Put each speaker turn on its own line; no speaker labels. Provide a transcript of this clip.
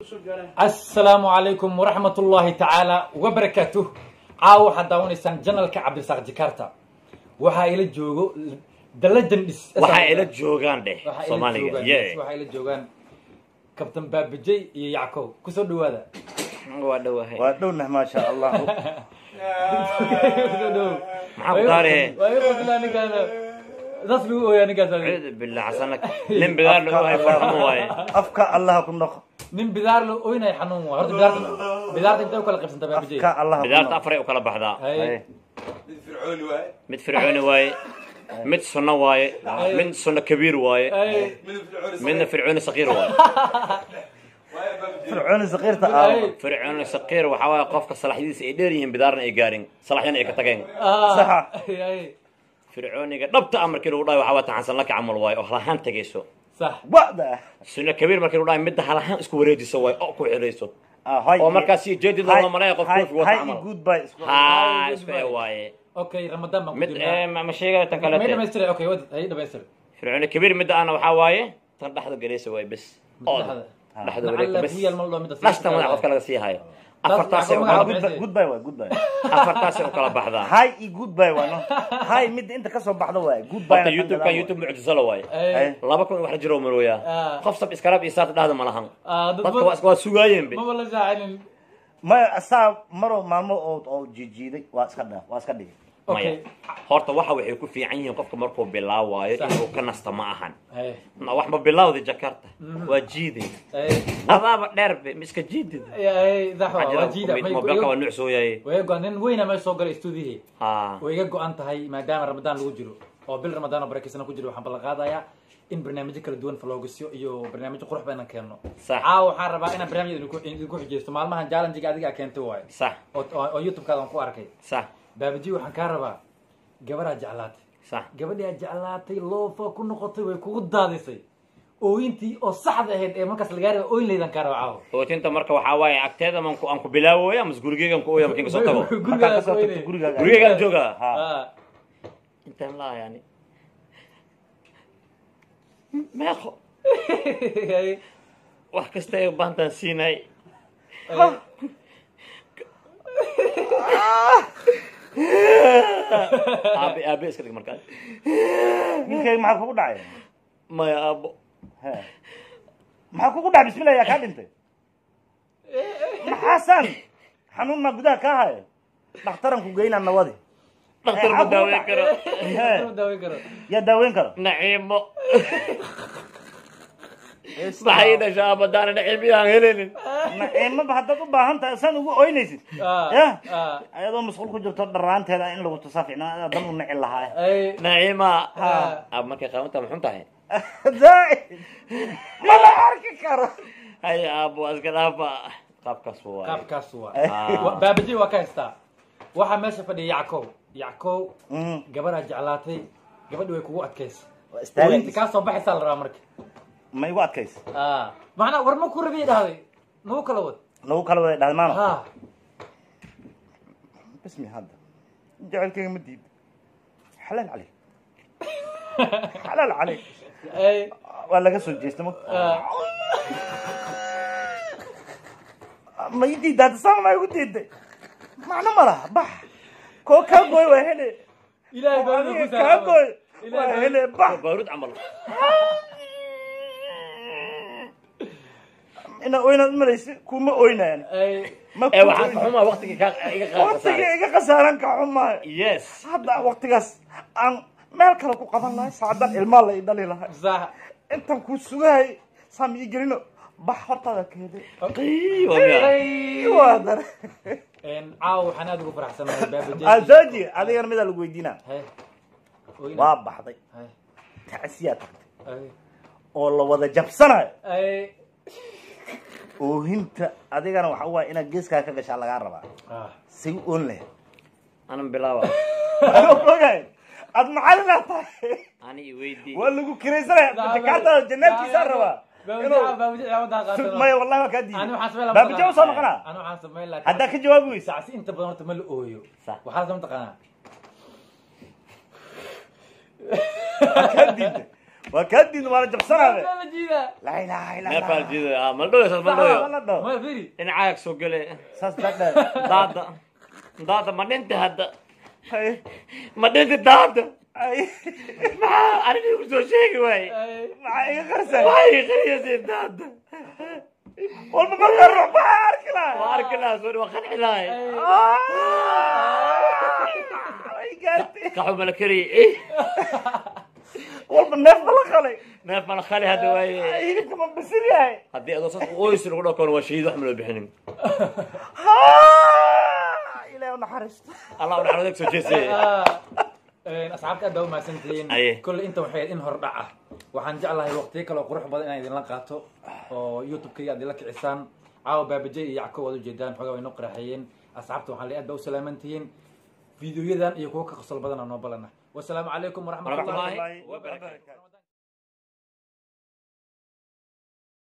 asalaamu calaykum waraxmat ullaahi tacaala wabarakaatuh caawa waxaad daawanaysaan janalka cabdirasaaq jikaarta waxaa ila joogo the legend is
waxaa ila joogaan dheh
waxaa ila
soomaaliga
joogaan
ye
yes, waxaa ila joogaan kabtan baabajey iyo yackow kusoo dhawaada
waa dhowahay
waa dhowna maasha allah
kusoo dhawow
maxaa ku daare
waa iga qosla ninkaana saas lagu ooyaa ninkaas
cuudu billah xasanak nin bidaar la ohay farxamo waaye
afka allah ku noqo
nin bidaar la ooynaya xanuun waa horta bidaarta bidaarta intay u kala qaybsanta baabajey
afka allah ku
bidaarta
noqo
afaray u kala baxdaa
Hay.
mid fircooni waaye mid sunno waaye mid sunno kabiir waaye
Hay.
midna fircooni saqiir waaye
fircooni saqiirta
Hay.
aawa
fircooni saqiir waxaa waaye qofka salaxyadiisa ay dheer yihiin bidaarna ay gaarin salaxyana ay ka tageen
Ah,
Saxa.
hay.
fircooniga dhabta ah markii lagu dhahay waxaa waa taxansan laka camal waaye oo halahaan tegayso
sax
wada
sunno kabiir markii lagu dhahay midda halahaan isku wareejiso waaye oo ku xirayso oo markaas si jeedid loo malaya qof koofi wata
hay
camal
goodbye isku
haa isku ee waaye
okay ramadaan baan ku
mid
jirnaa.
eh, ma ma sheegaya tan
may
kalete
dhamaystira okay wad hay dhamaystir
fircooni kabiir midda ana waxaa waaye tan dhexda galaysa waaye bes ooda dhexda wareegta bes
kuyal mal dhoo mida
nashta madax qofka laga sii hayo afartaasay u
magaca
kala
goodbye.
goodbye waa goodbye
afartaasay u kala baxdaa
hay i goodbye waa no hay midda inta kasoo baxda waa goodbye
horta youtube-kan youtube mucjisala waaye
Ay,
laba kun wax jiro marooyaa
Ah.
qof sab iskarab iyo saata dhahda ma lahan
ah, dad
dadka
ba-
waa is- waa sugaayeen be
maba la shaacinin
maya asaa maro maalmo oo oo jijiiday waa iska dha waa iska dhigay
okay
maya horta waxa waxay ku fiican yihiin qofka markuu bilaawaayo
Sax.
inuu ka nasta ma ahan
Ay,
Ma wax ma bilaawda jakarta waa jiiday
ay,
adaaba dheerbe ma iska jiidid
ay, dax waa, waa jiida. May-
mobilka waa nuucsooyaye
way go- nin weyna meesha soo galay stuudiyihii
ha
way iga go-an tahay maadaama ramadaan lagu jiro oo bil ramadaan oo barakeysana ku jiro waxaan ballan qaadayaa in barnaamijyo kala duwan faloogisyo iyo barnaamijyo qurux badan keeno
Sax.
caawa waxaan rabaa inaan barnaamij idinku idinku xijeysto maalmahan challengiga adiga keentay waayo
sax
oo oo- oo youtube-kaada aan ku arkay
sax
baabaji waxaan kaa rabaa gabaraa jeclaatay
sax
gabadhii aad jeclaatay loofa ku noqotay way kugu daadisay ooyintii oo saxda ahayd ee markaas lagaa raba ooyin laydan kaa raba caawa
ootinta marka waxaa waaye agteeda man ku aan ku bilaawooya mas gurigeygan ku ooya markin kasoo tago
markaa
gurigaas
kasoo tagto
ooynay
gurigaaga
gurigeygaan joogaa
ha
Ah,
intaan laa yani meeqo
ay,
wax kasta ay baantaan siinay
ay,
aabe aabe iska dhig markaa
ninkayga maxaa kugu dhacay
maya aabo
He. maxaa kugu dhacay bismillah yaa kaa dhintay maxaasan xanuun maa gudaha kaa haya dhakhtaran ku geynaa nawadi
dhakhtar ma daaweyn karo
He.
ma daaweyn karo
yaa daaweyn karo
naciimo maxay dhasha aabadaana naciimiyaan helinin
naciimaba haddaad u baahan tahay san ugu oynaysid
Ah,
ya
ah,
ayadoo masquul ku jirto dharaanteeda in lagu tusaa ficnaa dan u nici lahaa
ay,
naciima
Ah.
aab markay qaabanta maxun tahay
zaid ma la arki karo
hay aabo waa iska dhaafa qaabkaas waaye
qaabkaas waa
Ah.
Wa- baabaji waa ka haystaa waxaa meesha fadhiya yackow yackow
Mm.
gabaraa jeclaatay gabadhi way kugu adkaysay
Waa istaagaysa.
ooyinta kaa soo baxaysaa la rabaa marka
ma igu adkaysa
Ah, macnaa war ma ku rabiya dhahday nagu kala wad
nagu kala wada dhahday maano
ha
bismi hadda jacaylkayga ma diid xalaal caleyk xalaal caleyk
ay,
waa laga soo jeesta ma
ah,
ma ii diidda hadda sama maa igu diiday macno ma laha bax koo kaa gooy waa hele
ilaahay
oo
baa
adiga
ku
kaa gooy
Ilaahay
waa
baa-
hele bax
baarud camal
ina oynaad malaysa kuma oynaan
ay,
ma
ee
ku
waxaan ka
oynayo.
xumaa waqtigii ka iga qaadka
waqtiga
saaray
iga khasaaran ka xumaayo
yes
hadda waqtigaas aan meel kale ku qaban lahay saacadan ilmaa la ii dhali lahay
sax
intan kuu sugahay saam ii gelino bax hortaada keede
Qii, waa miyaa?
waa dare
Een, caawa waxaan aad ugu faraxsanahay baabaji
asooji adigana midaa lagu weydiinaa
Hay, ooyina.
waa baxday
Hay,
tacsiyaa tagtay
ay,
oo la wada jabsanayo
ay,
oohinta adigana waxa waaya inaad geeskaa ka gashaa lagaa rabaa
ah,
say u oon lahayd
anan bilaawa
ogahay aad macalinaad tahay
ani i weydii
waa lagu kiraysanaya jakaartada janaabkiisaa rabaa
baabaji
inuu
baabaji ciyaawada qaatana.
maya wallahi waa kaa
Ani
diiday
waxaan sameyn lahaa
baabija
mataqaanaa.
usoo noqonaa
Ani waxaan sameyn lahaa-
haddaa ka jawaabi weysa
sacsi inta badan horta ma la ooyo
Sax.
waxaa la mataqaanaa
waa kaa diiday waa kaa diin waana jabsanaade
Waa la jiidaa
laa ilaaha illa
neefaa la
allah
jiidaya ah maldhoyo saas maldhoyo
Wala dhaw.
ma firi
dhinacaaga soo gele
saas dadhe
daada daada ma dhinta hadda
Ay,
ma dhinta daada
ay,
maxaa aniga ku soo sheegi waaye
maxaa iga qarsan
waxay qariyasay daada
walba markaa ruux maxaa arki
waa
lahaa
arki lahaa soo waa qanci lahay
ay gaartay
kaxu mala kariyey
walba neef bala qalay
neef mala khali hadda waaye
hilibka ma bisil yahay
haddii adoo saas qoys lagu dhakoon waa shahiid wax ma loo bixinin
ilaah u naxariisto
allah u naxariis soo jeesay
asxaabta aad baa umahadsantihiin
Aye.
kolle inta waxay in hordhac ah waxaan jeclahay waqtiyo kale oo qurux badan inaan idinla qaato oo youtube-kayga aad ila kicisaan caawa baabaje iyo yacko waad ujeedaan xoogaa way noo qaraxeeyeen asxaabta waxaan leeyahay aad baa u salaaman tihiin fiidiyoyadan iyo kuwo ka qosol badan oo noo balana wasalaamu calaykum waraxmatullahi
Waraxmatullaahi
wabarakaatu